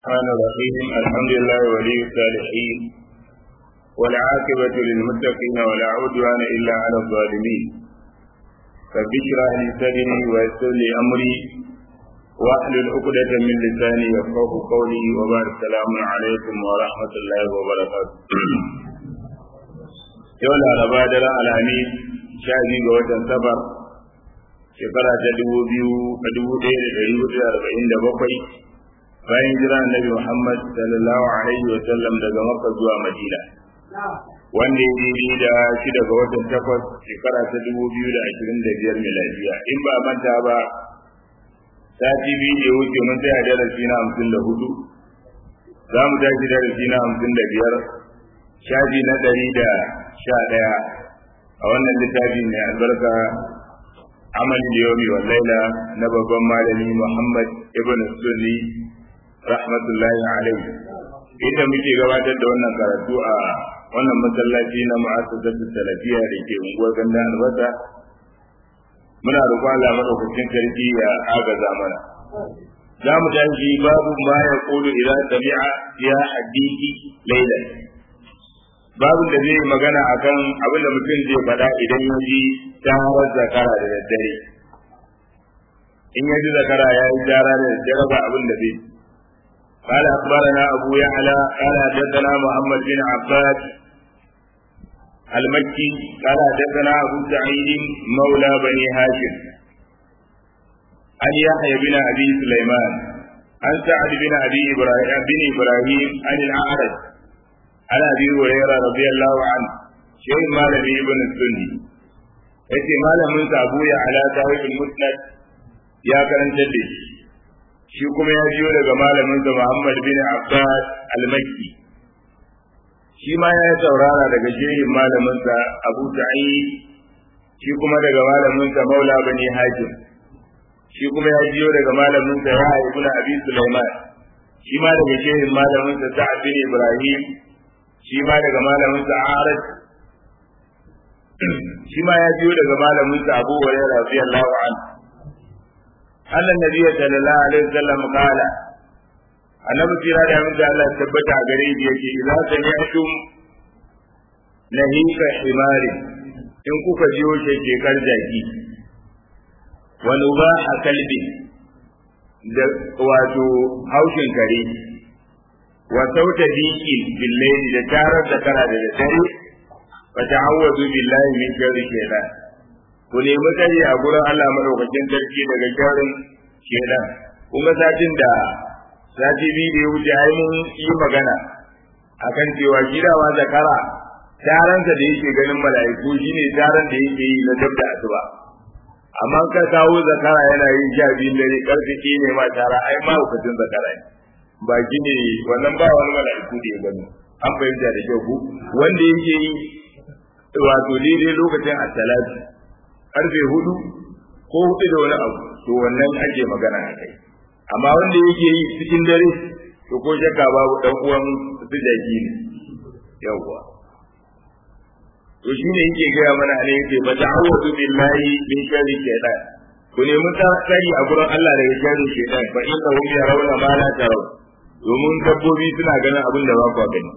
الرحمن الرحيم الحمد لله ولي الصالحين والعاقبة للمتقين ولا عدوان إلا على الظالمين رب اشرح لي صدري ويسر لي أمري واحلل عقدة من لساني يفقه قولي وبارك السلام عليكم ورحمة الله وبركاته yau laraba da alhamis sha biyu ga watan safar shekara ta dubu biyu a dubu ɗaya da ɗari hudu da arba'in da bakwai bayan jira annabi muhammad sallallahu alaihi wa sallam daga makka zuwa madina wanda ya daidai da shida ga watan takwas shekara ta dubu biyu da ashirin da biyar miladiya in ba manta ba sati biyu da wuce mun tsaya darasi na hamsin da hudu za mu tashi darasi na hamsin da biyar shafi na ɗari da sha ɗaya a wannan littafi mai albarka amal yomi wa laila na babban malami muhammad ibn sunni rahmatullahi alaihi inda muke gabatar da wannan karatu a wannan masallaci na mu'assasatu salafiya da ke unguwar ganda albasa muna roƙon Allah madaukakin sarki ya agaza mana za mu tashi babu ma ya kulu idan sami'a ya hadisi lailan babu da zai magana akan abin da mutum zai faɗa idan ya ji tarar zakara da daddare in ya ji zakara ya yi tara da daddare ba abin da zai قال أخبرنا أبو يعلى قال حدثنا محمد بن عباد المكي قال حدثنا أبو سعيد مولى بني هاشم عن يحيى بن أبي سليمان عن سعد بن أبي إبراهيم بن إبراهيم عن الأعرج عن ابي هريره رضي الله عنه شيء مالك ابن السني yace malamin sa Abu ya ala sahibul musnad ya karanta da shi shi kuma ya jiyo daga malamin sa Muhammad bin Abbas al-Makki shi ma ya saurara daga shehin malamin sa Abu Sa'id shi kuma daga malamin sa Maula bani Hajim shi kuma ya jiyo daga malamin sa ya ibn Abi Sulaiman shi ma daga shehin malamin sa Sa'ad bin Ibrahim shi ma daga malamin sa Arad shi ma ya biyo daga malamin sa Abu Hurairah radiyallahu anhu annan nabi sallallahu alaihi wasallam kala annabi kira da mun Allah tabbata a gare shi yake idza sami'tum nahika himari in kuka jiyo shekekar jaki wa nubaha kalbi da wato haushin kare wa sauta diki billahi da tarar da kara da dare fa ta'awwadu billahi min sharri shaytan ku nemi tsari a gurin Allah madaukakin sarki daga sharrin shaytan kun ga satin da sati biyu da ya wuce ai mun yi magana akan cewa gidawa zakara taransa da yake ganin mala'iku shine taran da yake yi na dabda asuba amma ka kawo zakara yana yin sha biyun dare karfe ne ma tara ai ma hukuncin zakara ne ba ne wannan ba wani mala'iku da ya gani an fahimta da kyau ku wanda yake yi wato daidai lokacin asalatu karfe hudu ko hudu da wani abu to wannan ake magana a kai amma wanda yake yi cikin dare to ko shakka babu dan uwan su jaki ne yawwa to shine yake gaya mana ne yake fa ta'awudu billahi min sharri shaytan ku nemi tsari a gurin Allah daga sharri shaytan fa innahum yarawna ma la tarawna domin dabbobi suna ganin abin da ba ku gani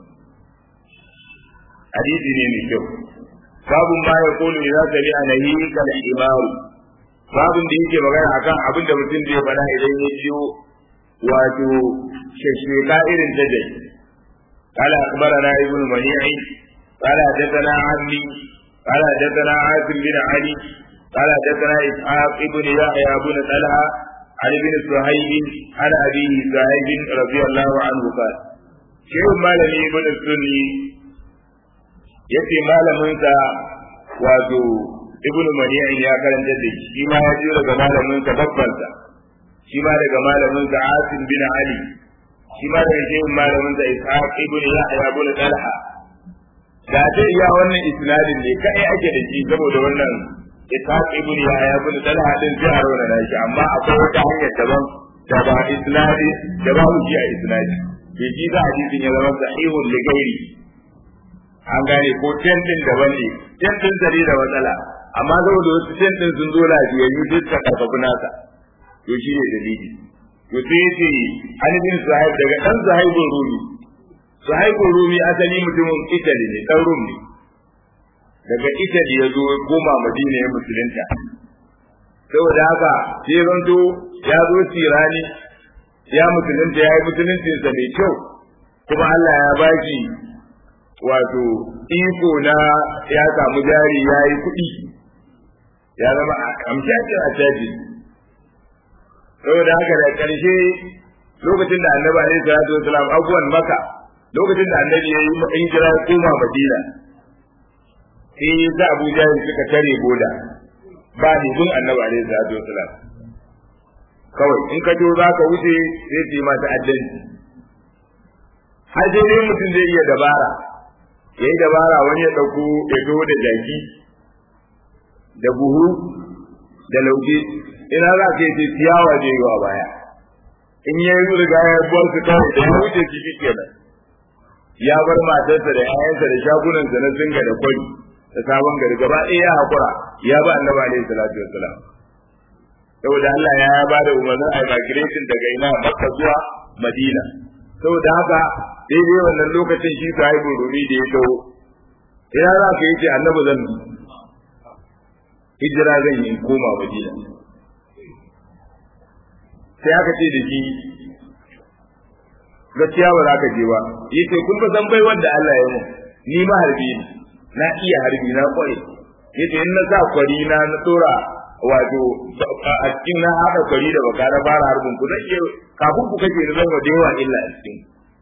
hadisi ne mai kyau babun ma ya kulu idza sami anahi kal imaru babun da yake magana akan abin da mutum zai faɗa idan ya jiyo wato shasheka irin ta dai قال أخبرنا ابن منيع قال حدثنا عمي قال حدثنا عاصم بن علي قال حدثنا إسحاق بن يحيى بن طلحة عن ابن صهيب عن أبيه صهيب رضي الله عنه قال شيخ مالني ابن السني yace malaminsa wato ibnu mani'in ya karanta da shi ma ya ji daga malaminsa babbansa shi ma daga malaminsa asim bin ali shi ma daga shehin malaminsa ishaq ibnu yahya ibn talha da ta iya wannan isnadin ne kai ake da shi saboda wannan ishaq ibn yahya ibn talha din sai a rauna da shi amma akwai wata hanyar daban da ba isnadi da ba mu ji a isnadi bai ji da hadisin ya zama sahihun li ghairi an gane ko tentin daban ne tentin zari da matsala amma saboda wasu tentin sun zo lafiyayyu duk ka karfafi nasa to shi ne dalili to sai yace an bin sahib daga dan sahibul rumi sahibul rumi asali mutumin Italy ne dan Rum ne daga Italy ya zo goma Madina ya musulunta saboda haka sai zanto ya zo tirani ya musulunta ya yi musuluncinsa mai kyau kuma Allah ya baki wato iko na ya samu jari ya yi kuɗi ya zama amshashin a caji saboda haka da ƙarshe lokacin da annabi alaihi salatu wasalam abuwan maka lokacin da annabi ya yi hijira ya koma madina sai ya sa abu jahil suka tare boda ba ni gun annabi alaihi salatu wasalam kawai in ka jo za ka wuce sai su yi mata addanci har sai dai mutum zai iya dabara ya yi dabara wani ya ɗauko ya zo da jaki da buhu da lauje ina za ka yi ciyawa zai yi wa baya in ya yi riga ya bar su kawai da ya wuce shi kenan ya bar matarsa da 'ya'yansa da shagunansa na zinga da kwari da sabon gari gaba ɗaya ya haƙura ya ba annabi alaihi salatu wassalam saboda Allah ya ba da umarnin a migration daga ina Makka zuwa Madina saboda haka daidai wannan lokacin shi sahibu rumi da ya dawo ina za ka yi ce annabi zan bi hijira zan yi koma Madina sai aka ce da shi gaskiya ba za ka je ba yace kun ba san bai wanda Allah ya mu ni ma harbi ne na iya harbi na kware yace in na sa kwari na na tsora wato a cikin na haɗa kwari da baka na fara harbin ku zan iya kafin ku kake da zan wa yawa illa a cikin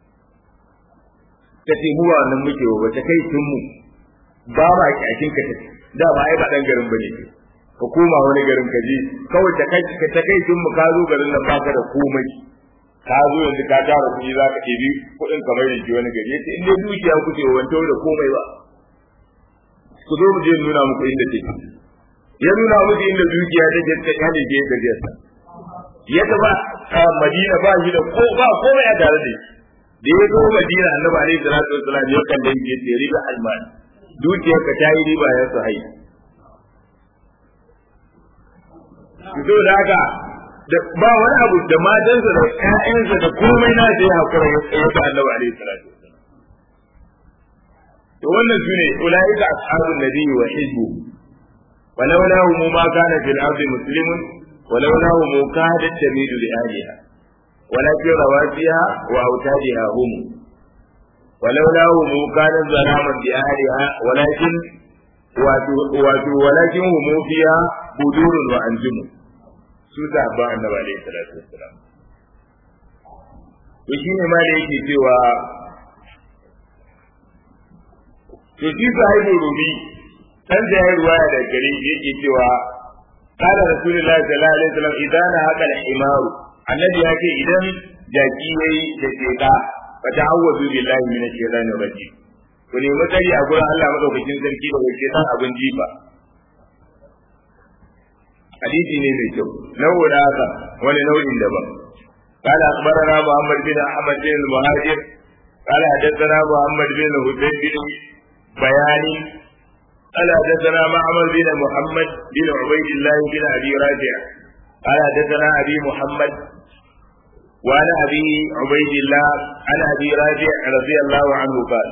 ta ce mu ba wannan muke wa ta kai tun mu ba ma kyakin ka ta da ba ai ba dan garin bane ka koma wani garin ka je kawai ta kai ka ta kai tun mu ka zo garin nan baka da komai ka zo yanzu ka tara kuɗi za ka ɗebi kuɗin kamar da ke wani gari yace in dai dukiya kuke wanto da komai ba ku zo mu je nuna muku inda take ya nuna musu inda dukiya take ta kyale ke gajiyarsa ya ba madina ba shi da ko ba komai a tare da da ya zo madina annabi alaihi salatu wassalam ya kan dan ke ce riba alman dukiyar ka ta yi riba ya sahai to da haka da ba wani abu da matansa da ƴaƴansa da komai na da ya hakura ya tsaye da annabi alaihi salatu wassalam to wannan sune ulaika ashabun nabiyyi wa hizbu ولولاهم ما كان في الأرض مسلم ولولاهم كادت تميل لأهلها ولكن رواسيها وأوتادها هم ولولاهم كانت ظلاما بأهلها ولكن ولكن هم فيها بدور وأنجم سوسة أبا النبي عليه الصلاة والسلام to shi ne ma da yake cewa to shi sahibu rumi dan da ya ruwaya da gare yake cewa qala rasulullahi sallallahu alaihi wasallam idan haka al-himaru annabi ya ce idan jaki yayi da sheka fa ta'awwazu billahi min ash-shaytanir rajim ku ne matsari a gurin Allah madaukakin sarki da wace san abin jifa hadisi ne mai kyau nau'u da haka wani nau'in daban قال أخبرنا محمد بن أحمد بن المهاجر قال حدثنا محمد بن حسين بن بيان قال حدثنا معمر بن محمد بن عبيد الله بن ابي رافع قال حدثنا ابي محمد وعن ابي عبيد الله عن ابي رافع رضي الله عنه قال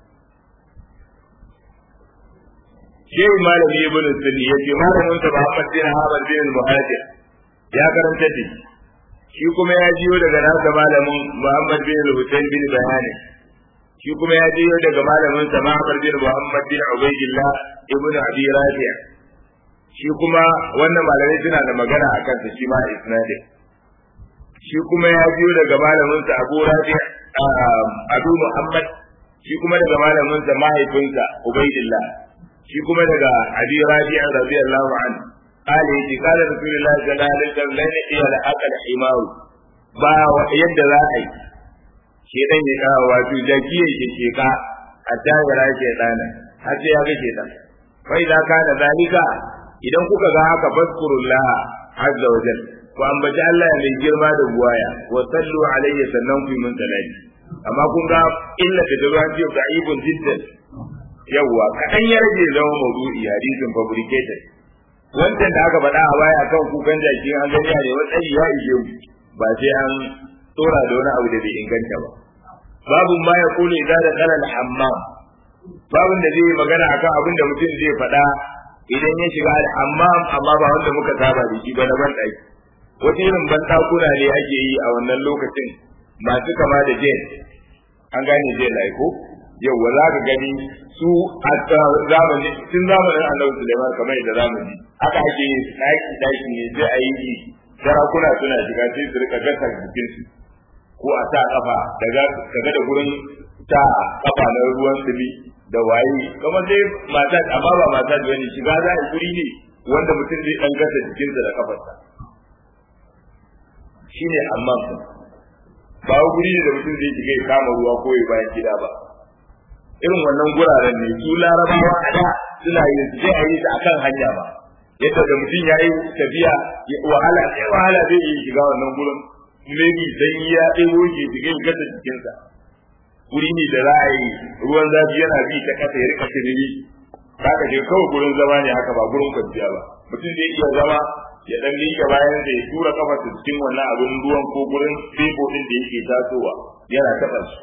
شيء مالك ابن السني يجي مالك انت محمد بن حامد بن المهاجر يا karanta da shi kuma ya jiyo daga nasa malamin Muhammad bin Hussein bin Bayani shi kuma ya jiyo daga malamin sa Ma'mar bin Muhammad bin Ubaydillah ibn Abi Rafi' shi kuma wannan malamai suna da magana a kansa shi ma isnadin shi kuma ya jiyo daga malamin sa Abu Rafi' Abu Muhammad shi kuma daga malamin sa mahaifinsa Ubaydillah shi kuma daga Abi Rafi' radiyallahu anhu قال يجي قال رسول الله صلى الله عليه وسلم لن يحيى لحق الحمار با yadda za a yi shedan ya kawo wato jaki ya ke sheka a tayara shedana har sai ya ga shedan wai da ka da zalika idan kuka ga haka fadkurullah azza wa jal ku ambaci Allah mai girma da buwaya wa sallu alayhi sannan ku yi mun salati amma kun ga illa da ruwan jiya da ibn jiddan yawwa kadan ya rage zama mawdu'i hadisin fabricated wancan da aka faɗa a baya kan kukan jaki an gani ne wani ya ishe mu ba sai an tsora da wani abu da bai inganta ba babu ma ya kula idan da kalal hammam babun da zai magana akan abin da mutum zai faɗa idan ya shiga al-hammam amma ba wanda muka saba da shi ba na ban ɗaki wata irin ban ɗakuna ne ake yi a wannan lokacin masu kama da jen an gane jen lai ko yau za ka gani su a zamani tun zamanin annabi Sulaiman kamar yadda zamani haka ake yin ɗaki ɗaki ne sai a yi sarakuna suna shiga sai su rika gasa jikinsu ko a sa kafa daga kaga da gurin ta kafa na ruwan sumi da waye kamar dai mata amma ba mata da wani shiga za a guri ne wanda mutum zai dan gasa jikinsa da kafarsa shine amma ba guri ne da mutum zai shiga ya kama ruwa ko ya bayan gida ba irin wannan guraren ne su larabawa a da suna yin su zai a yi su akan hanya ba yadda da mutum ya yi tafiya wahala sai wahala zai yi shiga wannan gurin maybe dan ya ɗebo ke shiga ya gasa jikinsa wuri ne da za a yi ruwan zafi yana bi ta kasa ya rika tiriri ka ka je kawai gurin zama ne haka ba gurin kwanciya ba mutum zai iya zama ya dan miƙe bayan da ya tura kafarsa cikin wannan abin ruwan ko gurin fefo din da yake tasowa yana taɓa shi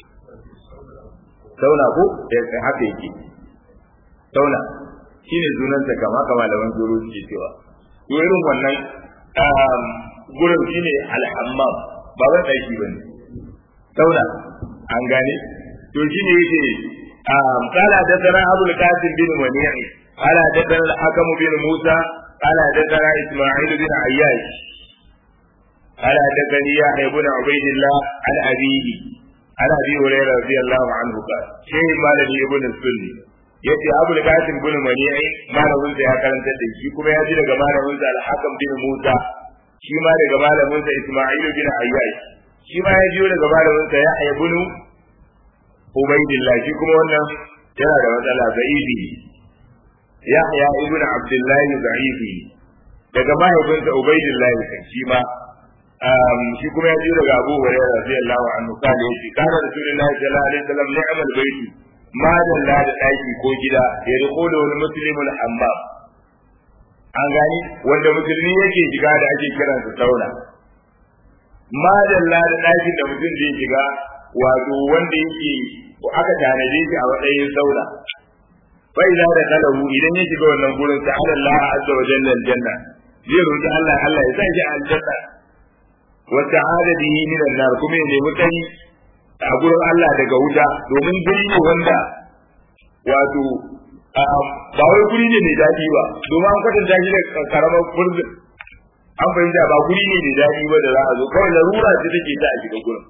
sauna ko da haka yake sauna shine sunansa kama kama da wani zuru suke cewa to irin wannan gurin shine alhammam ba wani ɗaki ba ne sauna an gane to shine yake قال حدثنا ابو القاسم بن منيع قال حدثنا الحكم بن موسى قال حدثنا اسماعيل بن عياش قال حدثني يحيى بن عبيد الله عن ابيه عن ابي هريره رضي الله عنه قال شيء مالني ابن السني yace abu da kasim bin mani'i malamin sa ya karanta da shi kuma ya ji daga malamin sa al-hakam bin musa shi ma daga malamin sa isma'il bin ayyash shi ma ya ji daga malamin sa yahya bin ubaidillah shi kuma wannan yana da matsala za'ibi yahya ibn abdullah za'ibi daga mahaifinsa ubaidillah shi ma shi kuma ya ji daga abu hurairah radiyallahu anhu kana yace kana rasulullahi sallallahu alaihi wasallam ni'mal baiti ma dalla da daki ko gida ya rikolo wani muslimul hammam an gani wanda musulmi yake shiga da ake kiransa sauna ma dalla da dakin da mutum zai shiga wato wanda yake aka tanaje shi a matsayin sauna fa idza da kalahu idan ya shiga wannan gurin ta Allah azza wa jalla aljanna zai roki Allah Allah ya sa shi aljanna wa ta'ala bihi min an-nar kuma ya nemi kai a gurin Allah daga wuta domin guri ne wanda wato ba wai guri ne mai daɗi ba domin an kwatanta shi da karamar furzin an fahimta ba guri ne mai daɗi ba da za a zo kawai larura ce take ta a shiga gurin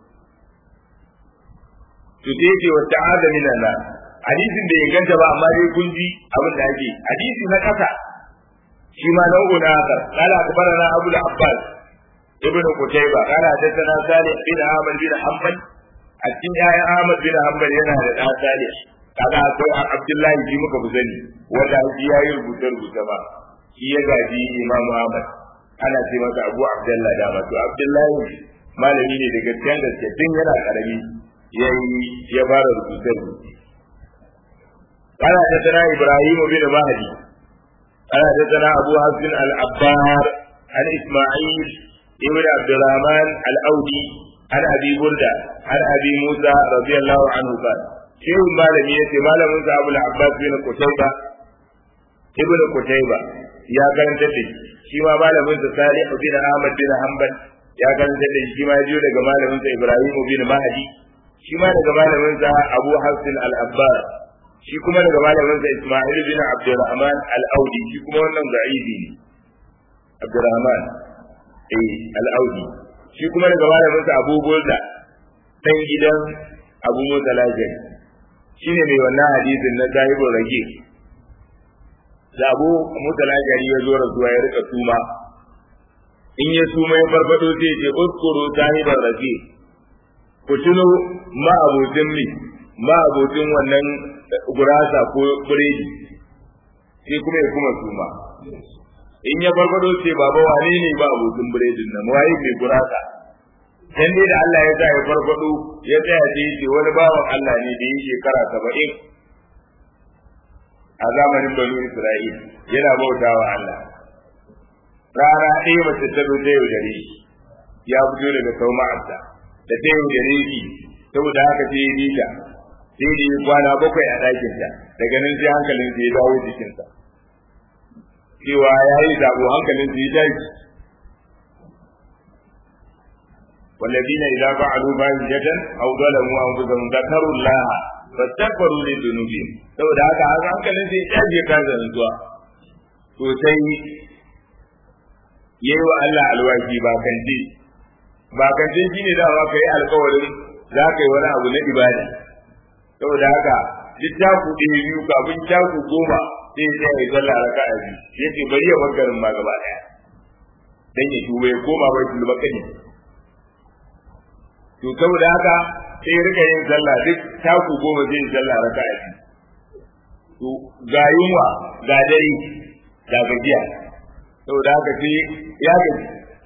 to sai yake wa ta'ala min Allah hadisin da inganta ba amma dai kun ji abin da ake hadisi na kasa shi ma nau'u na haka qala akbarana abu al-abbas ibn qutayba qala hadathana salih bin ahmad bin hanbal a cikin ƴaƴan ahmad bin hanbal yana da ɗan salih kaga akwai abdullahi ji muka buzani wanda shi ya yi rubuce rubuce ba shi ya gaji imam ahmad ana ce masa abu abdullahi da masu abdullahi malami ne daga cikin gaske tun yana karami ya yi ya fara rubuce rubuce قال حدثنا ابراهيم بن مهدي قال حدثنا ابو حفص العبار عن اسماعيل ابن عبد الرحمن الاودي عن ابي برده عن ابي موسى رضي الله عنه قال شيخ malami yace malamin sa Abu Abbas bin Qutayba ibn Qutayba ya karanta da shi ma malamin sa Salih bin Ahmad bin Hanbal ya karanta da shi ma jiyo daga malamin sa Ibrahim bin Mahdi shi ma daga malamin sa Abu Hafs al-Abbar shi kuma daga malamin sa Isma'il bin Abdurrahman al-Audi shi kuma wannan da'ibi ne Abdurrahman eh al-Audi shi kuma daga malamin sa Abu Burda dan gidan Abu Musa Lajari shine mai wannan hadisin na sahibul rage da Abu Musa Lajari ya zo rasuwa ya rika tuma in ya tuma ya farfado sai ce uskuru sahibul rage ku tuno ma abotin mi ma abotin wannan gurasa ko biredi sai kuma ya kuma tuma in ya farfado ce baba wane ne ba abokin biredin nan waye mai gurasa dan dai da Allah ya sa ya farfado ya tsaya da yake wani bawan Allah ne da yake shekara saba'in a zamanin banu Isra'il yana bautawa Allah rana ɗaya mace ta zo ta yaudare ya fito daga sauma'arsa da ta yi da reki saboda haka sai ya bita sai da ya kwana bakwai a ɗakinta daga nan sai hankalin sai ya dawo jikinsa cewa ya yi zabo hankalin sai ya tashi والذين إذا فعلوا فاحشة أو ظلموا أنفسهم ذكروا الله فاستغفروا لذنوبهم saboda haka haka hankalin sai ya je ka zanzuwa to sai yayi wa Allah alwashi ba kanti ba kanti shine da ba kai alƙawarin za ka yi wani abu na ibada saboda haka duk taku ɗaya biyu kafin taku goma sai ya yi sallah raka'a biyu yace bari ya bar garin ma gaba ɗaya dan ya tuba ya koma bai tulba kani to saboda haka sai ya rika yin sallah duk taku goma zai yi sallah raka'a biyu to ga yunwa ga dare ga gajiya saboda haka sai ya gaji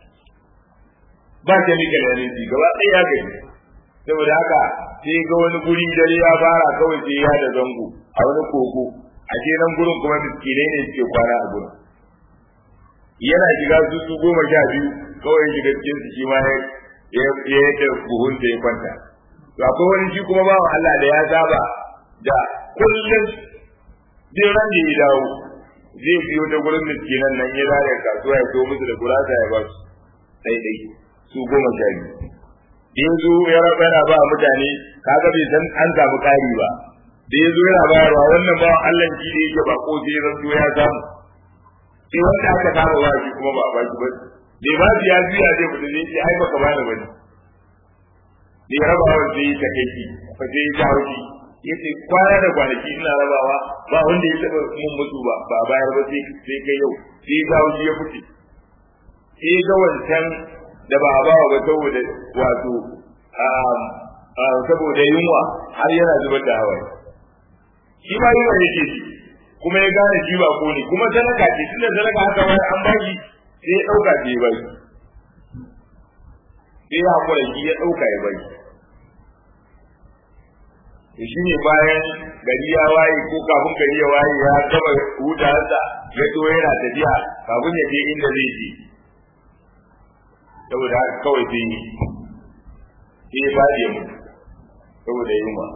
ba ta mika da yanzu gaba ɗaya ya gaji saboda haka sai ga wani guri dare ya fara kawai sai ya da zango a wani koko a ce nan gurin kuma miskinai ne suke kwana a gurin yana shiga su su goma sha biyu kawai shiga cikin su shi ma ya yadda buhun da ya kwanta to akwai wani shi kuma bawan Allah da ya saba da kullum zai ran da ya dawo zai biyo ta gurin miskinan nan ya zare kasuwa ya so musu da gurasa ya ba su ɗaiɗai su goma sha biyu in zo ya raba yana ba mutane kaga bai san an samu ƙari ba da ya zo yana bayarwa wannan bawan Allah shi da yake ba ko sai zan zo ya samu sai wanda aka kama ba shi kuma ba a ba shi ba da ba shi ya juya zai fita zai ce ai baka bani bane da ya raba wa sai ta kai ki fa sai ya jawo shi yace kwana da kwanaki ina rabawa ba wanda ya taba mun mutu ba ba bayar ba sai sai kai yau sai ya jawo shi ya fice sai ga wancan da ba a bawa ba saboda wato saboda yunwa har yana zubar da hawaye shi ma yunwa yake shi kuma ya gane shi ba ko ne kuma sadaka ce tunda sadaka haka ma an baki sai ya dauka sai ya baki sai ya hakura shi ya dauka ya baki to shi ne bayan gari ya waye ko kafin gari ya waye ya gama hutarsa ya zo yana tafiya kafin ya je inda zai je saboda haka kawai sai yi sai ya faɗi ya mutu saboda yunwa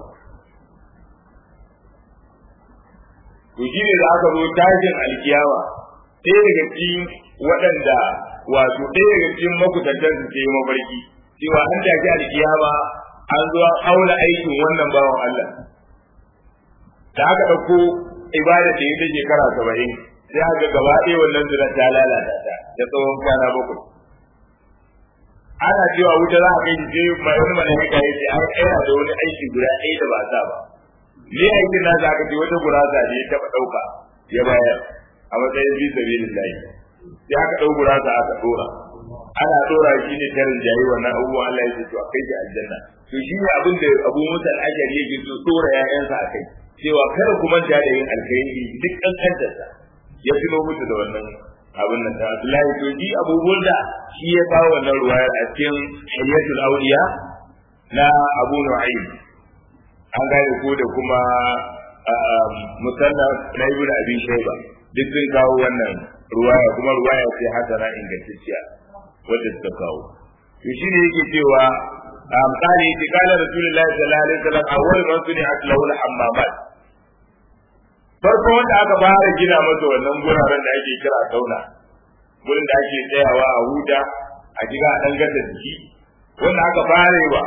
to shi ne da aka zo tashin alkiyama ɗaya daga cikin waɗanda wato ɗaya daga cikin makusantar su ke mafarki cewa an tashi alkiyama an zo an auna aikin wannan bawan Allah da aka ɗauko ibada da ita shekara saba'in sai aka gaba ɗaya wannan zina ta lalata ta da tsawon kwana bakwai ana cewa wuta za a kai sai mai wani malaika ya ce an aina da wani aiki guda ɗaya da ba sa ba ne aikin na za ka ce wata gurasa ne ya taɓa ɗauka ya bayar a matsayin bi sabilillahi sai aka ɗau gurasa aka ɗora ana ɗora shi ne tarin jayi wannan abubuwan Allah ya ce to a kai shi aljanna to shi ne abin da Abu Musa al-Ashari yake so ɗora ƴaƴansa a kai cewa kada ku manta da yin alkhairi duk kankantarsa ya tuno musu da wannan abin nan da Abdullahi to ji Abu Burda shi ya kawo wannan ruwayar a cikin Hayyatul Awliya na Abu Nu'aym an gane ko da kuma musannaf na Ibn Abi Shayba duk sun kawo wannan ruwaya kuma ruwaya ce hasana ingantacciya wadda suka kawo to shi ne yake cewa قال قال رسول الله صلى الله عليه وسلم أول من صنعت له الحمامات farko wanda aka fara gina masa wannan guraren da ake kira sauna gurin da ake tsayawa a huta a jiga a gasa jiki wanda aka fara wa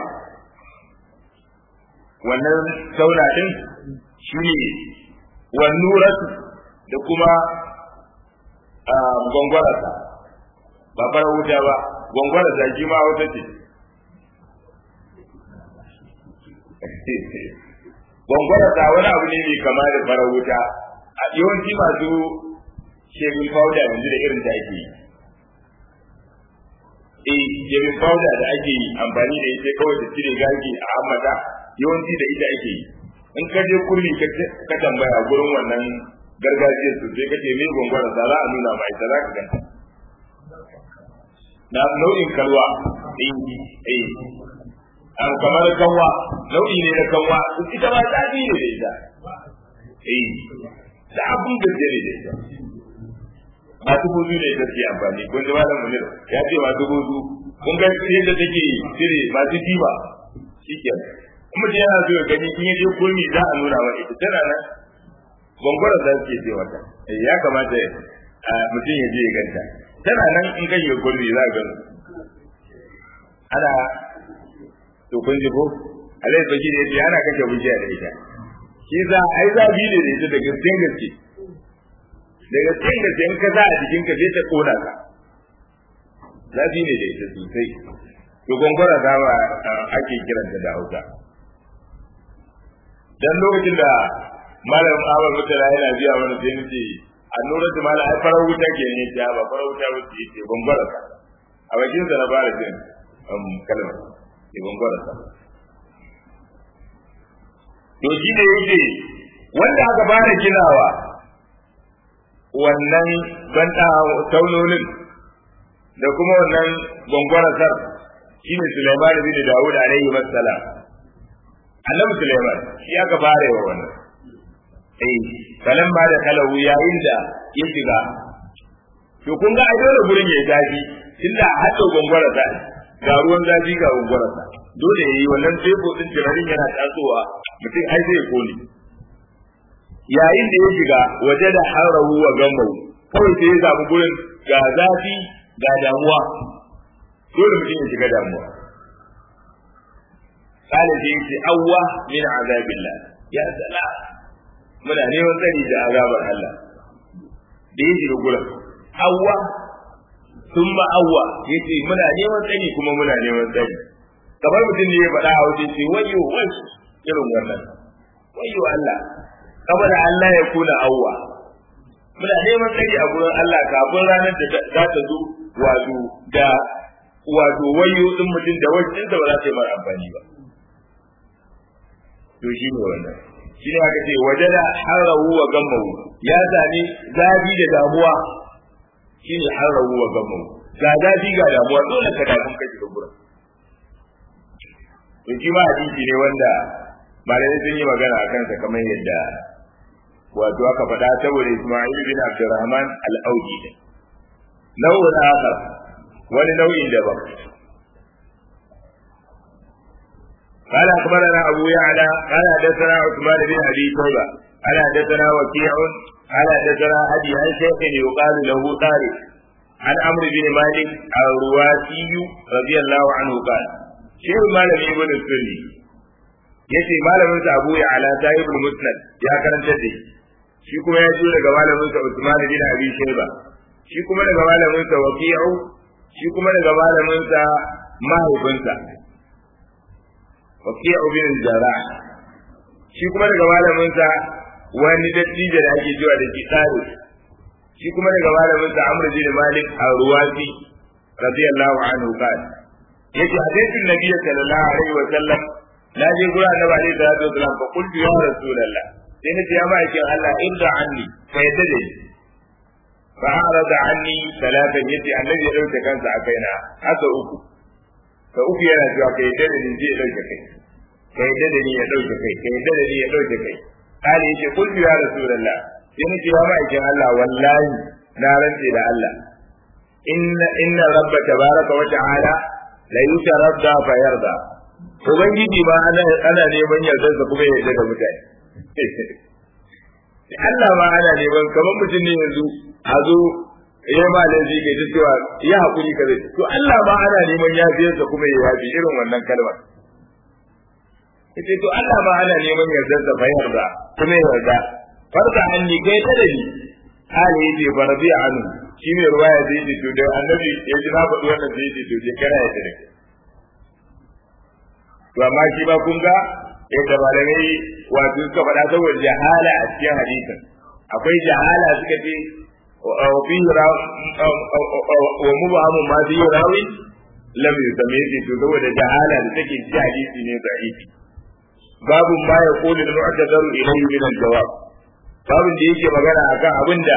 wannan sauna din shine wannuratu da kuma gwangwarasa ba fara wuta ba gwangwarasa shi ma wata ce gwangwarasa wani abu ne mai kama da farar wuta a yawanci masu shemin powder yanzu da irin da ake yi eh shemin powder da ake yi amfani da ita kawai da cire gaji a hammata yawanci da ita ake yi in ka je kurmi ka tambaya gurin wannan gargajiyar su sai ka ce me gwangwarasa za a nuna ma ita za ka ganta na nau'in kalwa eh eh an kamar kanwa nau'i ne na kanwa ita ma ta ne da ita eh da abun da ne da ita masu buzu ne da ke amfani kun ji malam munir ya ce masu buzu kun ga yadda take cire masu diba shikenan kuma da yana so ya gani in yaje kurmi za a nuna wa ita tana nan gwangwara za su ke ce mata ya kamata mutum ya je ya ganta tana nan in kai ya kurmi za a gano ana to kun ji ko alai baki ne ya ana kashe bujiya da ita shi za ai zabi ne da ita da gaskiyar gaske da gaskiyar gaske in ka sa a jikin ka zai ta kona ka zafi ne da ita sosai to gongora za ba ake kiranta da hausa dan lokacin da malam Ahmad Mutala yana biya mana sai nace annura da malam ai farar wuta ke ne ta ba farar wuta wuce ce gongora ka a bakin sa na fara jin um kalma ke gongora ka to shi ne yake wanda aka fara ginawa wannan banda taunolin da kuma wannan gwangwarasar shi ne Sulaiman bin Dawud alaihi wassalam annabi Sulaiman shi aka fara yawa wannan eh kalan ba da kalahu yayin da ya shiga to kun ga a dole gurin ya zafi tunda hadda gwangwarasa ga ruwan zafi ga gwangwarasa dole yayi wannan tebo din tirarin yana tasowa mutum ai zai kone yayin da ya shiga waje da harahu wa gamau kawai sai ya samu gurin ga zafi ga damuwa dole mutum ya shiga damuwa kala sai yace awwa min azabillah ya sala muna neman tsari da azabar Allah da ya shiga gurin awwa thumma awwa yace muna neman tsari kuma muna neman tsari kamar mutum ne ya faɗa a wajen ce wayo wai irin wannan wayo Allah kamar Allah ya kuna awwa muna neman tsari a gurin Allah kafin ranar da za ta zo wato da wato wayo din mutum da wajen da ba za ta yi mara amfani ba to shi ne wannan shi ne aka ce waje da harawu wa gammawu ya sami zafi da damuwa shi ne harawu wa gammawu ga zafi ga damuwa dole ka damu ka shiga gurin to shi ma hadisi ne wanda malamai sun yi magana a kansa kamar yadda wato aka faɗa saboda Isma'il bin Abdurrahman al-Audi ne nau'in akhar wani nau'in daban قال أخبرنا أبو يعلى قال حدثنا عثمان بن أبي شيبة قال حدثنا وكيع قال حدثنا أبي عن شيخ يقال له طارق عن عمرو بن مالك الرواسي رضي الله عنه قال شيخ مالك ابن السني yace malamin sa Abu Ya'la sahibul Musnad ya karanta da shi kuma ya ji daga malamin sa Usman bin Abi Shayba shi kuma daga malamin sa Waqi'u shi kuma daga malamin sa mahaifinsa Waqi'u bin Jarrah shi kuma daga malamin sa wani dattijo da ake cewa da Kitari shi kuma daga malamin sa Amr bin Malik al-Ruwasi radiyallahu anhu qala yace hadisin Nabi sallallahu alaihi wa sallam na je gura annabi alaihi salatu wasalam fa qultu ya rasulullah sai na ce ya ma'aikin Allah inda anni ka yadda da ni fa arada anni salatan yace annabi ya dauke kansa a kaina haka uku ka uku yana cewa ka yadda da ni zai dauke kai ka yadda da ni ya dauke kai ka yadda da ni ya dauke kai kale yace qultu ya rasulullah sai na ce ya ma'aikin Allah wallahi na rantse da Allah inna inna rabba tabaraka wa ta'ala la yutaradda fa yarda ubangiji ma ana ana neman yardar sa kuma ya yarda da mutane Allah ma ana neman kamar mutum ne yanzu a zo ya ma laifi ke ta cewa ya hakuri ka zai to Allah ma ana neman yafiyar sa kuma ya yafi irin wannan kalmar yace to Allah ma ana neman yardar sa fa yarda kuma ya yarda farda anni kai ta da ni hali yace farbi anu shi ne ruwaya da yake to da annabi ya ji na faɗi wannan da yake to je kana ya tare to amma shi ba kun ga yadda malamai wato suka faɗa saboda jahala a cikin hadisin akwai jahala suka ce wa fi wa mubahamu ma fi rawi lam yusami shi to saboda jahala da take cikin hadisi ne da'ifi babu ma ya kulu da mu'tadaru ilayhi min al-jawab babin da yake magana akan abinda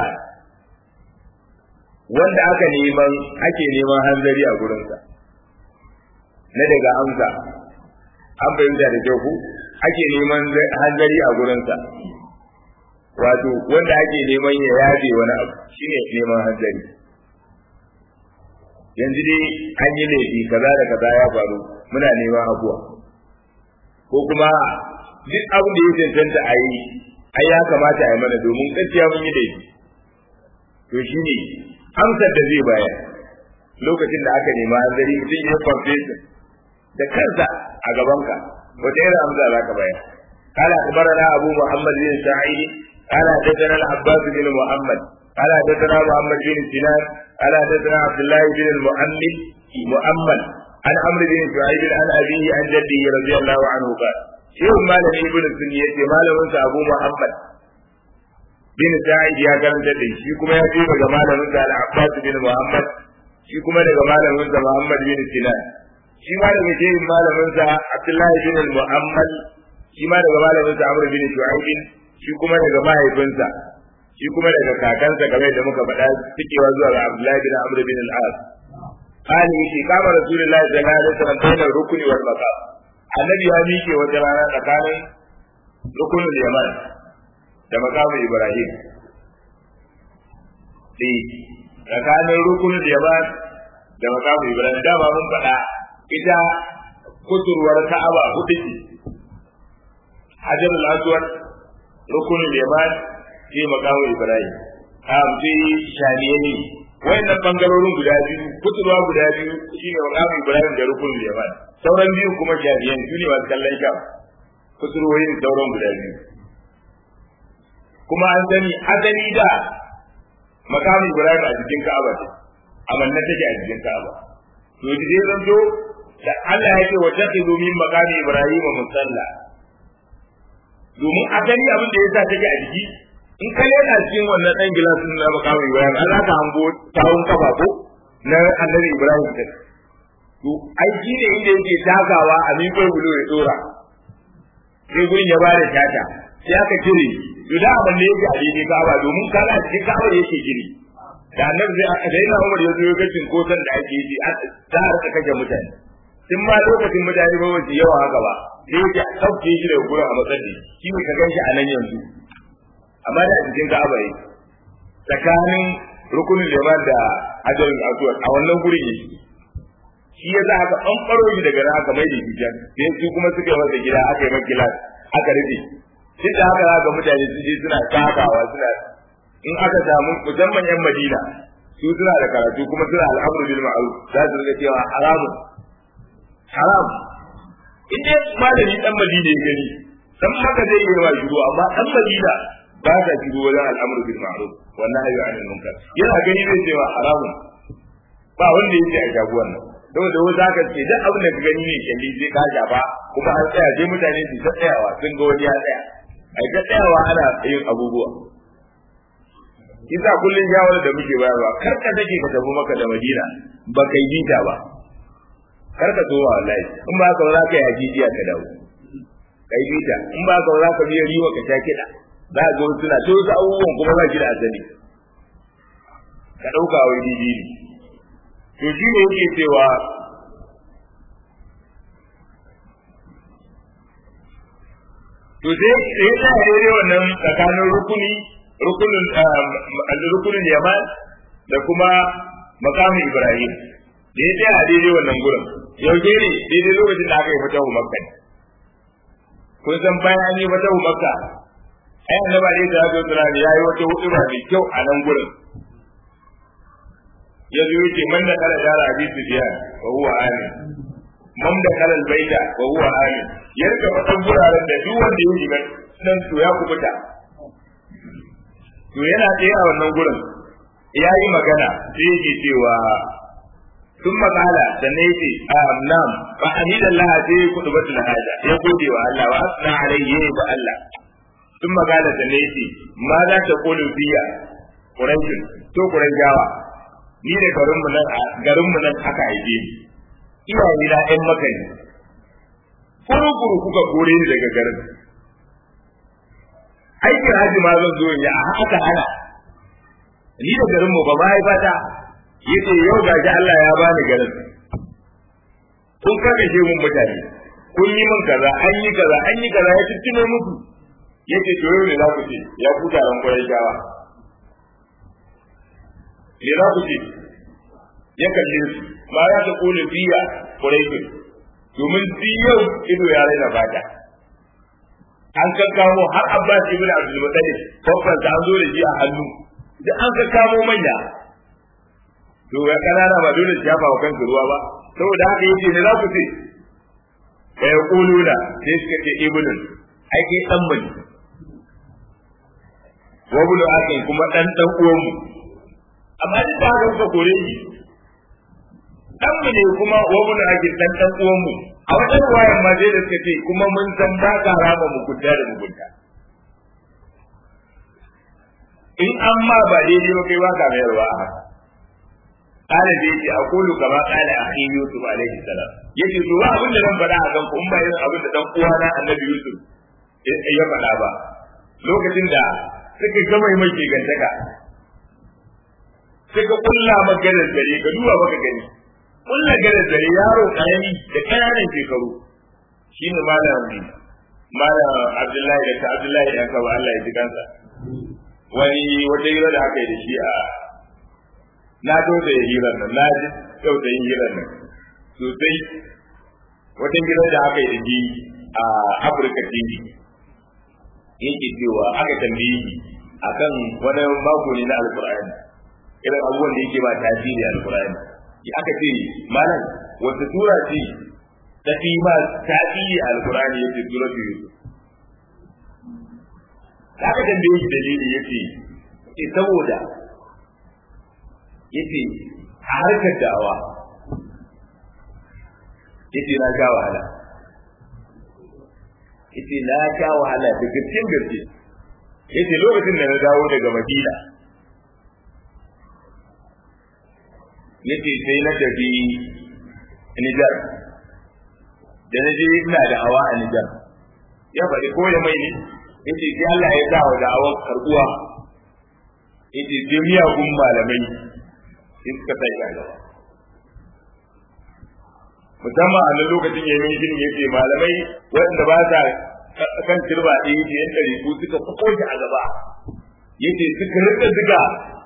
wanda aka neman ake neman hanzari a gurinsa na daga amsa an fahimta da kyau ku ake neman hanzari a gurinsa wato wanda ake neman ya yaje wani abu shine neman hanzari yanzu dai an yi laifi kaza da kaza ya faru muna neman abuwa ko kuma duk abin da ya cancanta a yi ai ya kamata a yi mana domin gaskiya mun yi laifi to shi ne amsar da zai bayar lokacin da aka nema hanzari mutum ya confession da kansa a gabanka wata irin amsa za ka bayar قال أخبرنا أبو محمد بن سعيد قال حدثنا العباس بن محمد قال حدثنا محمد بن سنان قال حدثنا عبد الله بن المؤمن مؤمن عن عمرو بن شعيب عن أبيه عن جده رضي الله عنه قال شيخ مالك ابن السنية مالك أبو محمد bin Sa'id ya karanta da shi kuma ya ce daga malamin sa Al-Abbas bin Muhammad shi kuma daga malamin sa Muhammad bin Sinan shi ma daga shehin malamin sa Abdullahi bin Muhammad shi ma daga malamin sa Amr bin Shu'aib shi kuma daga mahaifinsa shi kuma daga kakansa kamar da muka faɗa cikewa zuwa ga Abdullahi bin Amr bin Al-As قال يشي قام رسول الله صلى الله عليه وسلم بين الركن والمقام النبي ya miƙe wata rana tsakanin rukunin yaman da makamin Ibrahim. Eh, tsakanin rukunin Yaman da makamin Ibrahim dama mun faɗa ita kusurwar Ka'aba hudu ce. Hajar al-Aswad rukunin Yaman sai makamin Ibrahim. A sai shaniye ne. Wayannan bangarorin guda biyu, kusurwa guda biyu shine makamin Ibrahim da rukunin Yaman. Sauran biyu kuma shaniye ne, su ne masu kallon sham. Kusurwoyin sauran guda biyu. kuma an sani asali da makamin Ibrahim a cikin Ka'aba ce amanna take a cikin Ka'aba to dai zan zo da Allah ya ce wa taqidu min maqami Ibrahim musalla domin asali abin da yasa take a jiki in ka lena cikin wannan dan gilasin na makamin Ibrahim an ka hango tawun kafa ko na annabi Ibrahim din to ai shi ne inda yake takawa a miƙo bulo ya tsora sai gurin ya bada tata sai aka cire to da abin da yake a daidai kaba domin kana cikin kaba yake gini da annabi zai aka daina Umar ya zo ya ga cinkoson da ake yi za a rika kashe mutane tun ma lokacin mutane ba wace yawa haka ba sai yake a sauke shi daga gurin a matsayi shi ne ka gan shi a nan yanzu amma da cikin kaba yake tsakanin rukunin liman da hajarul aswad a wannan gurin yake shi ya za aka ɓanɓaro shi daga nan aka mai da hijan sai su kuma suka yi masa gida aka yi masa gilas aka rufe duk da haka ga mutane su je suna takawa suna in aka samu musamman yan Madina su suna da karatu kuma suna al'amru bil ma'ruf za su riga cewa haramun haram in dai malami dan Madina ya gani dan haka zai yi wa shigo amma dan Madina ba ta shigo wajen al'amru bil ma'ruf wannan ayu anil munkar yana gani zai cewa haramun ba wanda yake a shago wannan saboda wasu haka ce duk abin da ka gani ne kyalli sai ka shafa kuma an tsaya sai mutane su ta tsayawa sun ga wani ya tsaya ai ta tsayawa ana yin abubuwa kisa kullun shawara da muke bayarwa kar ka take ka tafi maka da Madina ba kai bita ba kar ka zo wallahi in ba ka za ka yi hajijiya ka dawo kai bita in ba ka za ka biya riwa ka sha kiɗa za ka ga suna to wasu abubuwan kuma ba shi da asali ka ɗauka wai didi ne to shi ne yake cewa to sai sai ta daidai wannan tsakanin rukuni rukunin rukunin yaman da kuma makamin ibrahim da ya tsaya a daidai wannan gurin yau ne daidai lokacin da aka yi fatahu makka kun san bayan an yi fatahu makka ai annaba ne da ya zo ya yi wata hudu mai kyau a nan gurin ya zo yake man da kala dara abi sufyan wa huwa amin man da kala albayta wa huwa amin ya rika fatan guraren da duk wanda ya shiga nan to ya kubuta to yana tsaye a wannan gurin ya yi magana sai yake cewa sun makala da na yake a nam fa hamidallah sai ya kudu batul haja ya gode wa Allah wa asna alayhi ya ba Allah sun makala da na yake ma za ta kulu biya quraishin to quraishawa ni da garinmu nan garinmu nan aka haife ni iyaye na ɗan maka ne kuru kuka kore ni daga garin aikin haji ma zan zo ya haka hana ni da garinmu ba ma haifata yace yau gashi Allah ya bani garin kun kakashe mun mutane kun yi min kaza an yi kaza an yi kaza ya tuttune muku yace to yau ne za ku ce ya ku taron kwarai shawa me za ku ce ya kalle su ma za ta kula biya quraishin domin yau ido ya raina fata an kakkamo har abbas ibn abdul muttalib babban an zo da shi a hannu da an kakkamo manya to ya kanana ba dole su yafa wa kansu ruwa ba saboda haka yace ne za ku ce ka ya kuluna sai suka ce ibnun ai kai dan bane wa bulu akai kuma dan dan uwan mu amma duk da haka kuka kore shi dan mu ne kuma wa bulu akai dan dan uwan mu a wajen wayan ma dai da suka ce kuma mun san ba ka rama mugunta da mugunta in an ma ba daidai ba kai ba ka mayarwa a haka قال da yake aqulu kama qala akhi yusuf alaihi salam yace to ba abin da zan faɗa a kan ku in ba irin abin da dan uwana annabi yusuf ya faɗa ba lokacin da suka gama mai mai gantaka suka kulla maganar dare ka duba baka gani kulla ganar dare yaro karami da kananan shekaru shine malam malam abdullahi da ta abdullahi dan kawo Allah ya ji kansa wani wata hira da aka yi da shi a na dole ya hirar nan na ji kyau da yin hirar nan sosai wata hira da aka yi da shi a Afirka TV yake cewa aka tambaye shi akan wani mako ne na alkur'ani irin abubuwan da yake ba tasiri alkur'ani aka ce malam wata sura ce ta fi ma tasiri alkur'ani yake sura ta yusuf aka tambaye shi dalili yace ce saboda yace a harkar da'awa yace na sha wahala yace na sha wahala da gaskiyar gaske yace lokacin da na dawo daga Madina yace sai na tafi Nijar da na je ina da hawa a Nijar ya faɗi ko ya mai ne yace sai Allah ya sa wa da'awar karbuwa yace sai miyagun malamai sai suka sai gaba musamman a nan lokacin yayin shi ne yake malamai waɗanda ba sa kan turba ɗaya yake yan ɗari ko suka fako shi a gaba yace suka rika ziga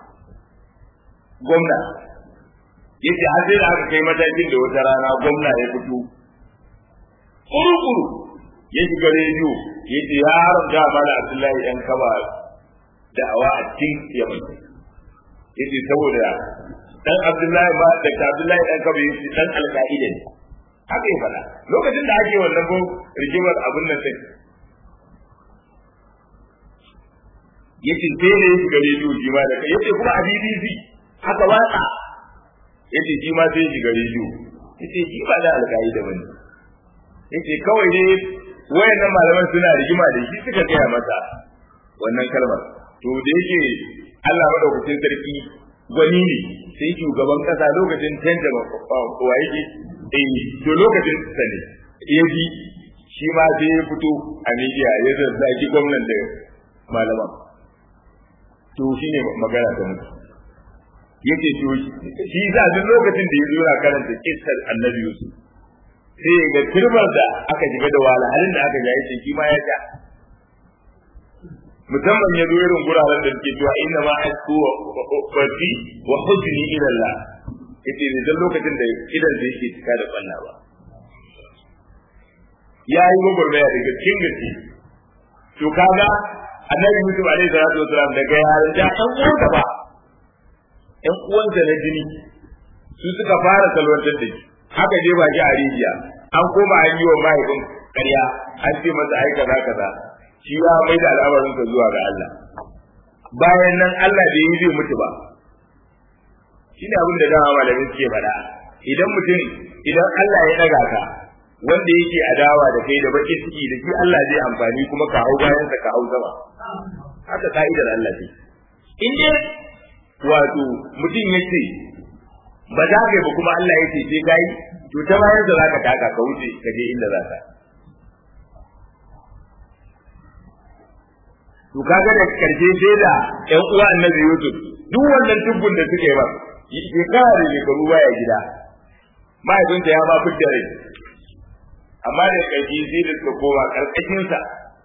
gwamna yace har sai da aka kai matakin da wata rana gwamna ya fito kuru-kuru ya shiga rediyo yace ya haramta mana Abdullahi ɗan kaba da'awa a cikin yaman yace saboda dan Abdullahi ba da Abdullahi dan kaba yace dan alƙa'ida ne haka ya faɗa lokacin da ake wannan ko rigimar abin nan sai yace sai ne yake gare rediyo shi ma da kai yace kuma a BBC haka watsa yace shi ma sai shi gare rediyo yace shi ba da alƙa'ida bane yace kawai ne wayannan malaman suna rigima da shi suka gaya masa wannan kalmar to da yake Allah madaukakin sarki gwani ne sai shugaban kasa lokacin canja wa yake eh to lokacin sa ne ya bi shi ma sai ya fito a media ya zazzaki gwamnan da malaman to shine magana ta mutu yake to shi za duk lokacin da ya zo na karanta kissar annabi Yusuf sai ga turbar da aka shiga da wahalhalin da aka jaye shi ma ya ta musamman ya zo irin guraren da ke cewa inna ma asku wa fati wa hujni ila Allah yace ne dan lokacin da idan da yake cika da balla ba ya yi gwagwarmaya daga cikin gaske to kaga annabi Yusuf alaihi salatu wasalam daga yaran da ɗan uwansa ba ɗan uwansa na jini su suka fara salwantar da shi haka je ba shi a rijiya an koma an yi wa mahaifin ƙarya an ce masa ai kaza kaza shi ya mai da al'amarinsa zuwa ga Allah bayan nan Allah bai yi zai mutu ba shine abin da dama malamin suke faɗa idan mutum idan Allah ya ɗaga ka wanda yake adawa da kai da baki ciki da shi Allah zai amfani kuma ka hau bayan sa ka hau sama haka ka'idar Allah ce in dai wato mutum yace ba za ka yi ba kuma Allah ya ce sai kai to ta bayan da zaka taka ka wuce ka je inda za ka to kaga da karshe sai da ƴan uwa annabi Yusuf duk wannan tubbun da suke ba shekara da shekaru baya gida mahaifinta ya ma fitta rai amma da ƙarshe sai da suka koma ƙarƙashinsa